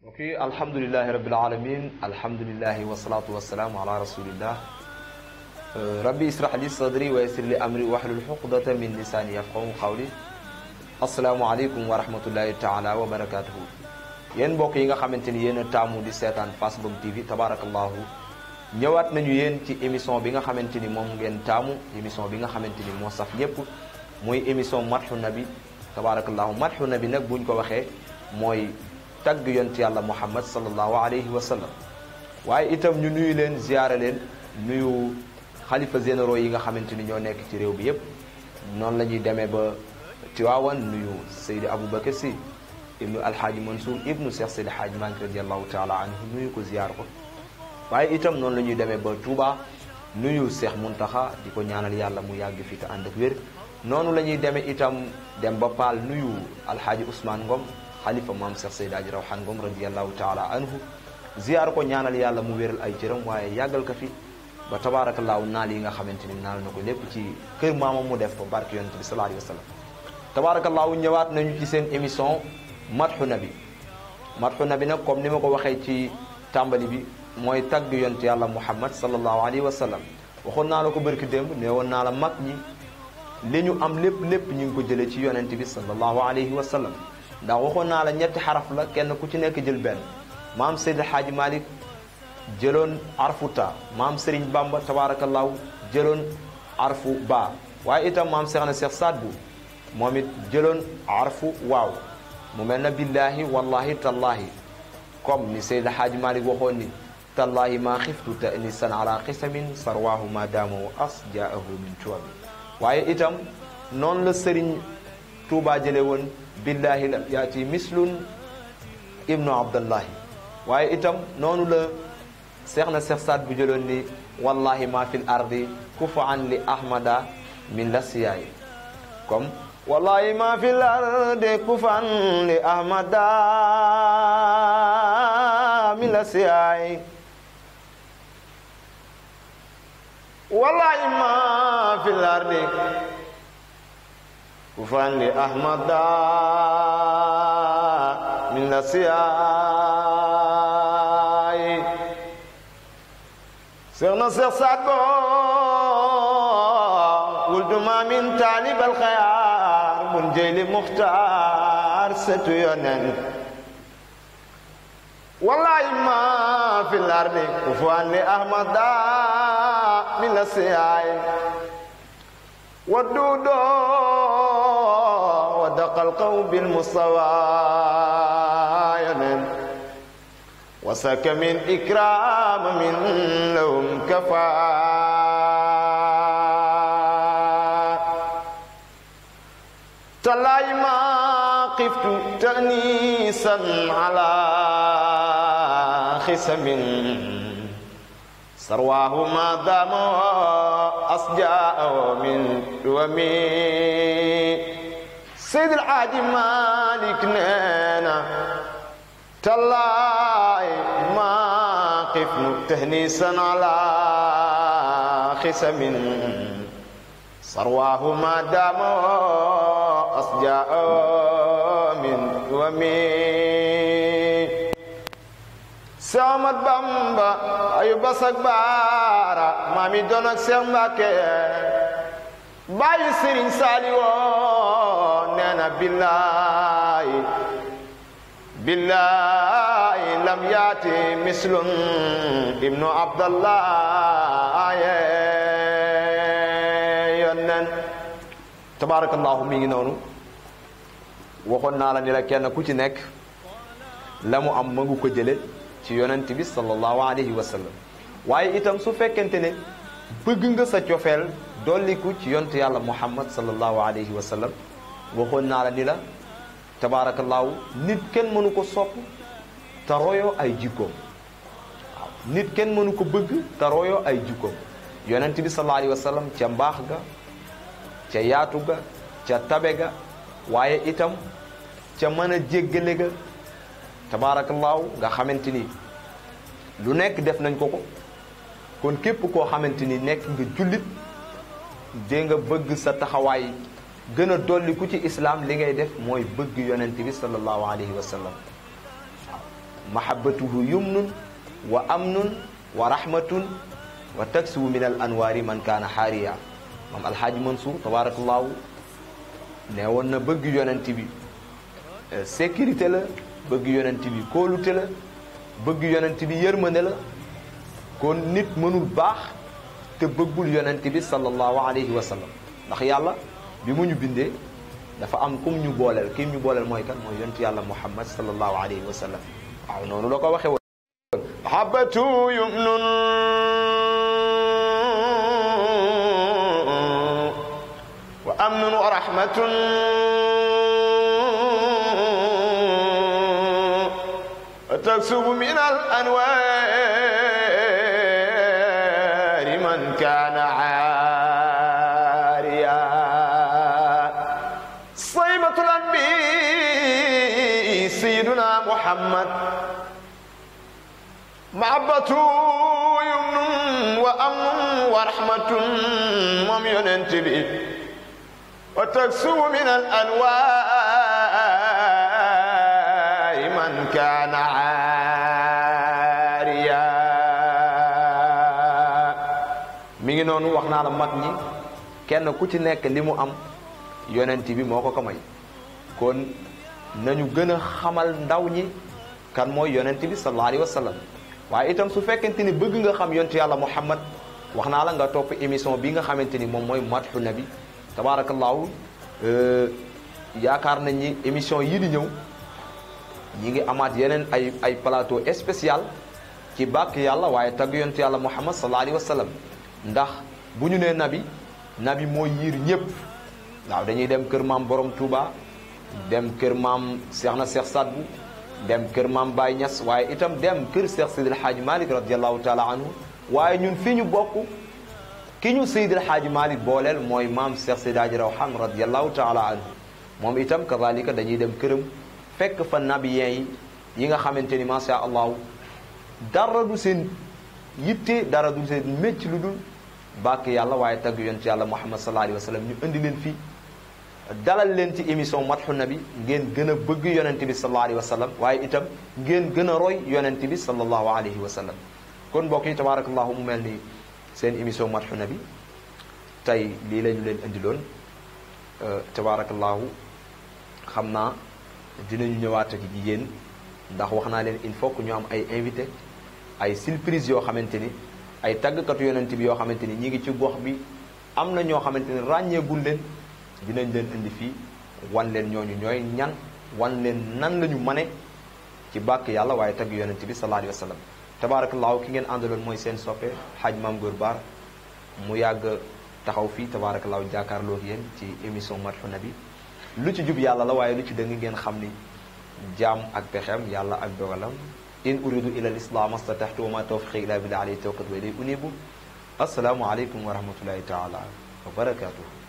ok alhamdulilahi rabbil alamin alhamdulilahi wasalaatu wasalaamu ala rasulillah rabbi israh li sadri wa yassir li amri wahlul xuqdata min lisaani yafqahu qawli asalaamu aleykum wa rahmatullahi taala wa barakatuhu yéen mbokk yi nga xamante ni yéen a taamu di seetaan Fass Ngom TV tabarakallahu ñëwaat nañu yéen ci émission bi nga xamante ni moom ngeen taamu émission bi nga xamante ni moo saf ñëpp mooy émission madhu nabi tabarakallahu madhu nabi nag buñ ko waxee mooy tagg yont yàlla muhammad sallallahu alayhi wa sallam waaye itam ñu nuyu leen ziyaara leen nuyu xalifa généraux yi nga xamante ni ñoo nekk ci réew bi yépp noonu la ñuy demee ba Tiwaawan nuyu Seydi Aboubacar Sy ibnu alhaaji Mansour ibnu Cheikh Seydi Haaji Maalik radiallahu taala anhu nuyu ko ziyaar ko waaye itam noonu la ñuy demee ba Touba nuyu Cheikh Muntaxa di ko ñaanal yàlla mu yàgg fi te ànd ak wér noonu la ñuy demee itam dem ba Paal nuyu alhaaji Ousmane Ngom xalifa maam Cheikh Seydi Aji Rawaan Ngom radiallahu taala anhu ziyaar ko ñaanal yàlla mu wéral ay cëram waaye yàggal ko fi ba tabaarakallaahu naal yi nga xamante ni naal na ko lépp ci kër maamam mu def ko barke yonent bi sallallahu alayhi wa sallam tabaarakallaahu ñëwaat nañu ci seen émission madhu nabi madhu nabi nag comme ni ma ko waxee ci tàmbali bi mooy tagg yonent yàlla muhammad sallallahu alayhi wa sallam waxoon naa la ko barki démb nee woon naa la mag ñi li ñu am lépp lépp ñu ngi ko jëlee ci yonent bi sallallahu alayhi wa sallam ndax waxoon naa la ñetti xaraf la kenn ku ci nekk jël benn maam Seydi Xaaji Malik jëloon arfu ta maam Serigne Bamba tabaarakallaahu jëloon arfu ba waaye itam maam Seex na Seex Saad Bu moom it jëloon arfu waaw mu mel na billaahi wallahi tallaahi comme ni Seydi Xaaji Malik waxoon ni tallaahi maa xiftu ta nisan ala xisamin sarwaahu ma daamahu as jaahu min tuwabi waaye itam noonu la Serigne Touba jële woon billahi lam yaati mislun ibnu abdallahi waaye itam noonu la seex na seex saat bu jëloon ni wallahi ma fil ardi kufaan li ahmada min la siyaay comme wallahi ma fil ardi kufaan li ahmada min la siyaay wallahi ma fil ardi kufaan li ahmada min la siyaay seex na seex saat bo wuldu ma min taalib alxayaar bun jeyli muxtaar setu yonen wallahi ma fi lardi kufaan li ahmada min la siyaay ودودو ودق القوم بالمستوى وسك من إكرام من لهم كفى تلاي ما قفت تأنيسا على خسم سرواه ما دام أصجاء من دومي سيد العادي مالك نانا تلاي ما قف تهنيسا على خسم سرواه ما دام أصجاء من دومي Seex Bamba ayu basak baara maami doon ak Seex Mbàkke bàyyi Sëriñ Saaliwoo nee na billaahi billaahi lam yaati mislun ibnu abdallah yonnen tabaarakallaahu mi ngi noonu waxoon naa la ni la kenn ku ci nekk la mu am ma ngu ko jële ci yonent bi sallallahu alayhi wa sallam waaye itam su fekkente ne bëgg nga sa cofeel dolliku ci yonent yàlla muhammad sallallahu alayhi wa sallam waxoon naa la ni la tabaarakallaahu nit kenn mënu ko sopp te royoo ay jikkoom waaw nit kenn mënu ko bëgg te royoo ay jikkoom yonent bi sallallahu alayhi wa sallam ca mbaax ga ca yaatu ga ca tabe ga waaye itam ca mën a jéggale ga tabaarakallaahu nga xamante ni lu nekk def nañ ko ko kon képp koo xamante ni nekk nga jullit dee nga bëgg sa taxawaay gën a dolli ku ci islaam li ngay def mooy bëgg yonent bi sallallahu alayhi wa sallam waaw mahabbatuhu yumnun wa amnun wa rahmatun wa taksuwu min al anwaari man kaana xaariya moom alxaaji Mansour tabarakallahu ne woon na bëgg yonent bi sécurité la bëgg yonent bi kóolute la bëgg yonent bi yërmande la kon nit mënul baax te bëggul yonent bi sallallahu alayhi wa sallam ndax yàlla bi mu ñu bindee dafa am kum ñu booleel kim ñu booleel mooy kan mooy yonent yàlla muhammad sallallahu alayhi wa sallam waaw noonu la ko waxee woon mahabbatu yumnun wa amnun wa rahmatun wa taksubu min al anwaari man kaana aariya saybatul anbi sayyiduna muhammad mahabbatu yumnun wa amnun wa rahmatun moom yonent bi wa taksubu min al anwaari man kaana aariya mi ngi noonu wax naa la mag ñi kenn ku ci nekk li mu am yonent bi moo ko ko may kon nañu gën a xamal ndaw ñi kan mooy yonent bi sallallahu alayhi wa sallam waaye itam su fekkente ni bëgg nga xam yonent yàlla muhammad wax naa la nga topp émission bi nga xamante ni moom mooy madhu nabi tabaarakallaahu yaakaar nañ ni émission yii di ñëw ñi ngi amaat yeneen ay ay plateau spécial ci bàkk yàlla waaye tagg yonent yàlla muhammad sallallahu alayhi wa sallam ndax bu ñu nee nabi nabi moo yiir ñëpp waaw dañuy dem kër maam borom Touba dem kër maam Cheikh na Cheikh Sadbu dem kër maam Baye Niass waaye itam dem kër Cheikh Seydil Hadji Malick radiallahu taala anhu waaye ñun fi ñu bokk ki ñu Seydil Hadji Malick booleel mooy maam Cheikh Seydi Hadji Rawhan radiallahu taala anhu moom itam kazalika dañuy dem këram fekk fa nabiyen yi yi nga xamante ni macha allahu dara du seen yitte dara du seen mécc lu dul bàkk yàlla waaye tagg yonent yàlla muhammad sallallahu alayhi wa sallam ñu indi leen fii dalal leen ci émission madhu nabi ngeen gën a bëgg yonent bi sallallahu alayhi wa sallam waaye itam ngeen gën a roy yonent bi sallallahu alayhi wa sallam kon mbokk yi tabarakallahu mu mel ni seen émission madhu nabi tey lii la ñu leen indiloon tabarakallahu xam naa dinañu ñëwaat ak yéen ndax wax naa leen il faut que ñu am ay invité ay surprise yoo xamante ni ay tàggkatu yonent bi yoo xamante ni ñi ngi ci gox bi am na ñoo xamante ni ràññeegul leen dinañ leen indi fii wan leen ñooñu ñooy ñan wan leen nan la ñu mane ci bàkk yàlla waaye tagg yonent bi sallallahu alayhi wa sallam tabaarakallaahu ki ngeen àndaloon mooy seen soppe xaaj maam góor baar mu yàgg taxaw fii tabaarakallaahu jàkkaarloo ak yéen ci émission madhu nabi lu ci jub yàlla la waaye lu ci dëng ngeen xam ni jaam ak pexem yàlla ak dogalam in uridu ila al islam astataxtu wa ma tawfiqi illa billah alayhi tawakkaltu wa ilayhi unibu assalaamu aleykum wa rahmatullahi taala wa barakatuh